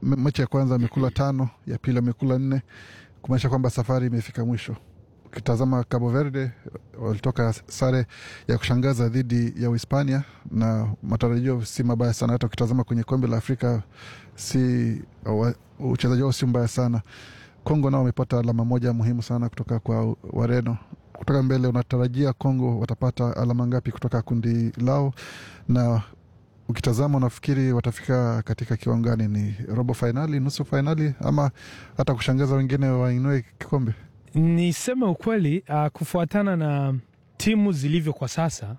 me- mechi ya kwanza amekula tano, ya pili amekula nne, kumaanisha kwamba safari imefika mwisho. Ukitazama Cabo Verde walitoka sare ya kushangaza dhidi ya Uhispania na matarajio si mabaya sana. Hata ukitazama kwenye kombe la Afrika si wa- uchezaji wao si mbaya sana. Kongo nao wamepata alama moja muhimu sana kutoka kwa Wareno. Kutoka mbele, unatarajia Kongo watapata alama ngapi kutoka kundi lao? Na ukitazama unafikiri watafika katika kiwango gani? Ni robo fainali, nusu fainali, ama hata kushangaza wengine wainue kikombe? Niseme ukweli, uh, kufuatana na timu zilivyo kwa sasa,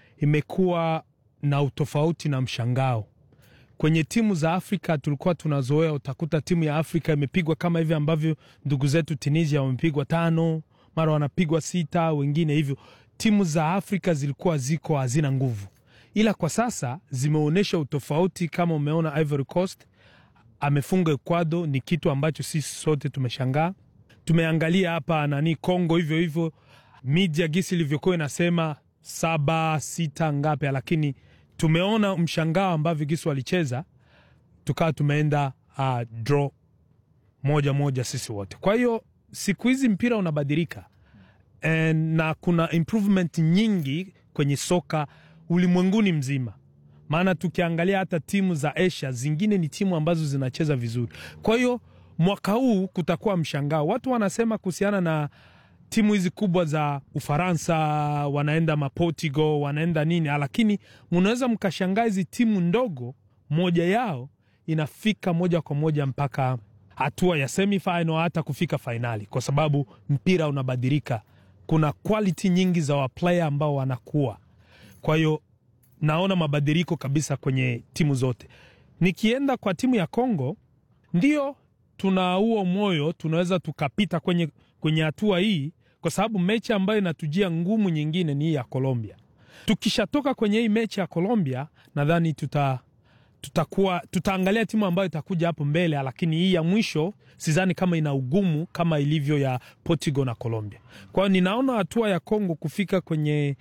imekuwa na utofauti na mshangao. Kwenye timu za Afrika tulikuwa tunazoea, utakuta timu ya Afrika imepigwa kama hivi ambavyo ndugu zetu Tunisia wamepigwa tano, mara wanapigwa sita, wengine hivyo. Timu za Afrika zilikuwa ziko hazina nguvu, ila kwa sasa zimeonyesha utofauti. Kama umeona Ivory Coast amefunga Ecuador, ni kitu ambacho sisi sote tumeshangaa tumeangalia hapa nani Kongo hivyo hivyo, media gisi ilivyokuwa inasema saba sita ngapi, lakini tumeona mshangao ambavyo gisi walicheza, tukawa tumeenda uh, draw moja moja sisi wote. Kwa hiyo siku hizi mpira unabadilika And, na kuna improvement nyingi kwenye soka ulimwenguni mzima, maana tukiangalia hata timu za Asia zingine ni timu ambazo zinacheza vizuri. Kwa hiyo mwaka huu kutakuwa mshangao. Watu wanasema kuhusiana na timu hizi kubwa za Ufaransa, wanaenda maportugal, wanaenda nini, lakini mnaweza mkashangaa hizi timu ndogo, moja yao inafika moja kwa moja mpaka hatua ya semifinal, hata kufika fainali, kwa sababu mpira unabadilika. Kuna quality nyingi za waplayer ambao wanakuwa, kwa hiyo naona mabadiliko kabisa kwenye timu zote. Nikienda kwa timu ya Kongo, ndio tuna huo moyo, tunaweza tukapita kwenye kwenye hatua hii, kwa sababu mechi ambayo inatujia ngumu nyingine ni hii ya Colombia. Tukishatoka kwenye hii mechi ya Colombia, nadhani tuta tutakuwa tutaangalia timu ambayo itakuja hapo mbele, lakini hii ya mwisho sidhani kama ina ugumu kama ilivyo ya Portugal na Colombia. Kwa hiyo ninaona hatua ya Kongo kufika kwenye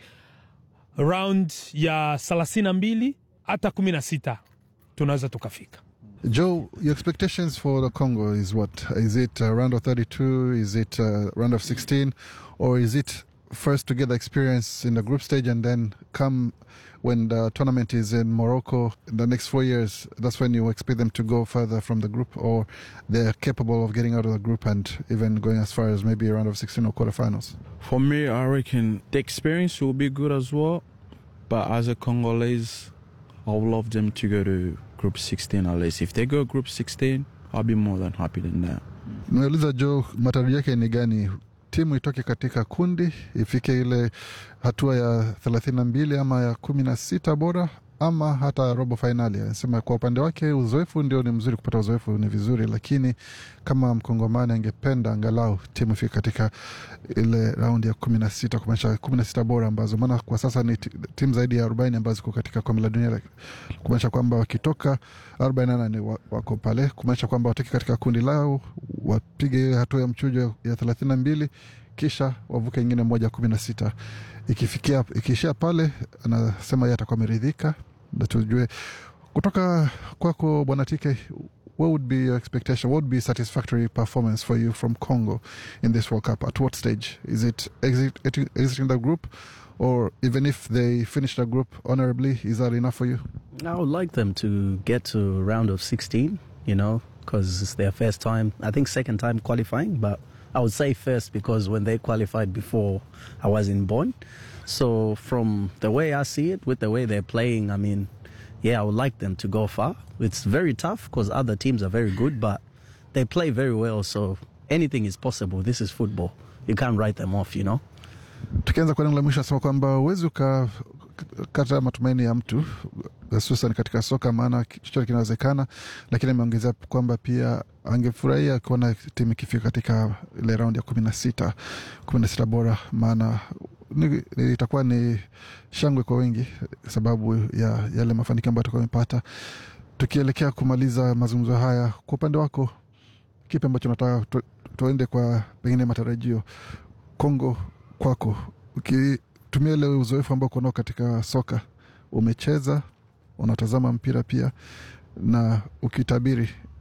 round ya thelathini na mbili hata kumi na sita tunaweza tukafika. Joe, your expectations for the Congo is what? Is it a round of 32? Is it a round of 16? Or is it first to get the experience in the group stage and then come when the tournament is in Morocco in the next four years? That's when you expect them to go further from the group, or they're capable of getting out of the group and even going as far as maybe a round of 16 or quarterfinals? For me, I reckon the experience will be good as well. But as a Congolese, I would love them to go to group 16 at least. If they go group 16, I'll be more than happy than that. Nimeuliza Joe, matarajio yake ni gani? Timu itoke katika kundi ifike ile hatua ya thelathini na mbili ama ya kumi na sita bora ama hata robo fainali. Anasema kwa upande wake uzoefu ndio ni mzuri, kupata uzoefu ni vizuri, lakini kama mkongomani angependa angalau timu ifike katika ile raundi ya kumi na sita kumaanisha kumi na sita bora ambazo, maana kwa sasa ni ti- timu zaidi ya arobaini ambazo ziko katika kombe la dunia, kumaanisha kwamba wakitoka arobaini na nane wa- wako pale, kumaanisha kwamba watoke katika kundi lao wapige ile hatua ya mchujo ya thelathini na mbili kisha wavuke ingine moja kumi na sita ikifikia ikiishia pale, anasema yeye atakuwa ameridhika, na tujue kutoka kwako Bwana Tike, what would be your expectation? What would be satisfactory performance for you from Congo in this World Cup? At what stage? Is it exit, exiting the group, or even if they finish the group honorably, is that enough for you? I would like them to get to round of 16, you know, because it's their first time. I think second time qualifying, but I would say first because when they qualified before, I wasn't born. So from the way I see it, with the way they're playing, I mean, yeah, I would like them to go far. It's very tough because other teams are very good, but they play very well. So anything is possible. This is football. You can't write them off, you know. Tukianza kwa neno la mwisho, asema kwamba huwezi ukakata matumaini ya mtu hususan katika soka, maana chochote kinawezekana, lakini ameongezea kwamba pia angefurahia kuona timu ikifika katika ile raundi ya kumi na sita kumi na sita bora, maana ni- ni- itakuwa ni shangwe kwa wengi sababu ya yale mafanikio ambayo atakuwa amepata. Tukielekea kumaliza mazungumzo haya, kwa upande wako, kipi ambacho nataka tu, tuende kwa pengine matarajio Kongo kwako, ukitumia ile uzoefu ambao uko nao katika soka, umecheza unatazama mpira pia, na ukitabiri